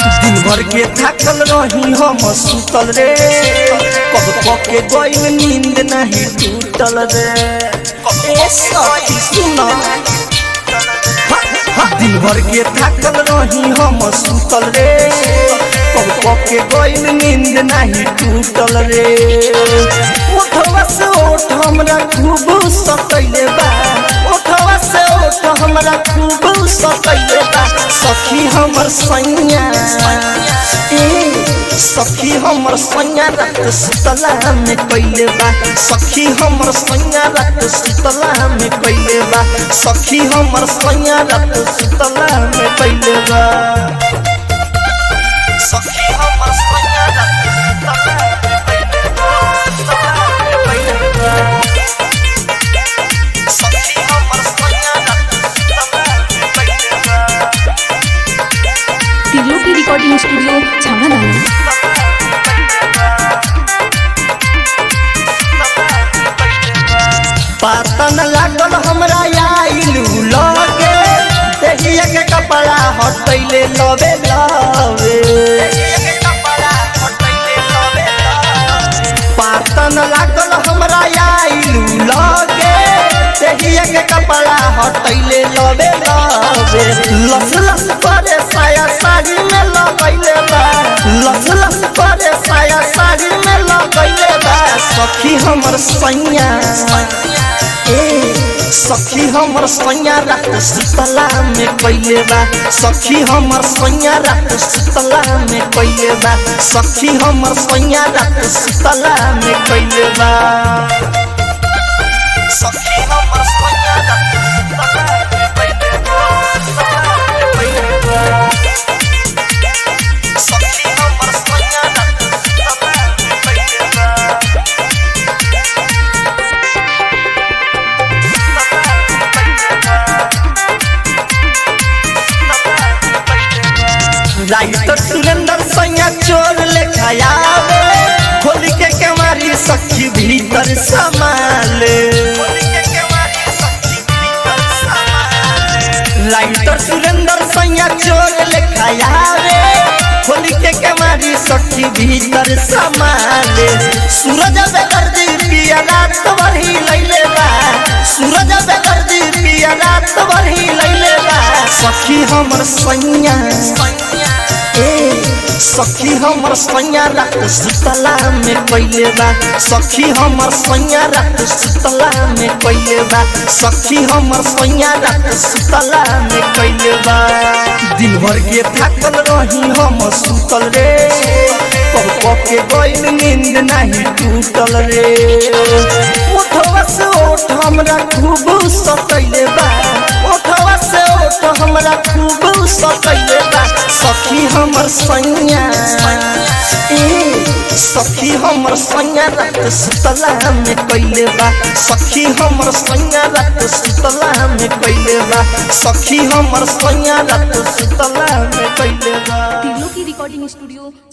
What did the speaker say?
दिन भर के थाकल रही हम सुतल रे कब पके गइल नींद नहीं टूटल रे ए सखी सुन दिन भर के थाकल रही हम सुतल रे कब पके गइल नींद नहीं टूटल रे उठवा से उठ हमरा खूब सतैले बा उठवा से उठ हमरा खूब सतैले बा सखी हमर सैया ए सखी हमर सैया रात सुतला में कैले बा सखी हमर सैया रात सुतला में कैले बा सखी हमर सैया रात सुतला में कैले बा सखी हमर सैया रात सुतला में कैले बा सखी हमर सैया रात सुतला में कैले बा त्रिलोकी रिकॉर्डिंग स्टूडियो छावड़ा पता न लागल हमरा आइलू लगे देहिया के कपड़ा हटैले लवे लवे पता न लागल हमरा आइलू लगे देहिया के कपड़ा हटैले लवे लवे लस लस करे साया साड़ी में लगैले बा लस लस करे साया साड़ी में लगैले बा सखी हमर सैया ए सखी हमर सैया रात सुतला में कैले बा सखी हमर सैया रात सुतला में कैले बा सखी हमर सैया रात सुतला में कैले बा सखी हमर सैया रात सुतला में कैले बा सखी हमर सैया रात सुतला में कैले बा राइटर सुरेंद्र सैया चोर लेखा आवे खोल के केवारी सखी भीतर समाले राइटर सुरेंद्र सैया चोर लेखा आवे खोल के केवारी सखी भीतर समाले सूरज बेदर्दी पिया रात भरी लैले बा सूरज बेदर्दी पिया रात भरी लैले बा सखी हमर सैया ए सखी हमर सैया रात सुतला में कैले बा सखी हमर सैया रात सुतला में कैले बा सखी हमर सैया रात सुतला में कैले बा दिन भर के थाकल रही हम सुतल रे कब कब के गइल नींद नहीं टूटल रे उठवा से उठ हमरा खूब सतैले बा उठवा से उठ हमरा खूब सतैले बा सखी हमर सैया ए सखी हमर सैया रात सुतला में कैले बा सखी हमर सैया रात सुतला में कैले बा सखी हमर सैया रात सुतला में कैले बा त्रिलोकी रिकॉर्डिंग स्टूडियो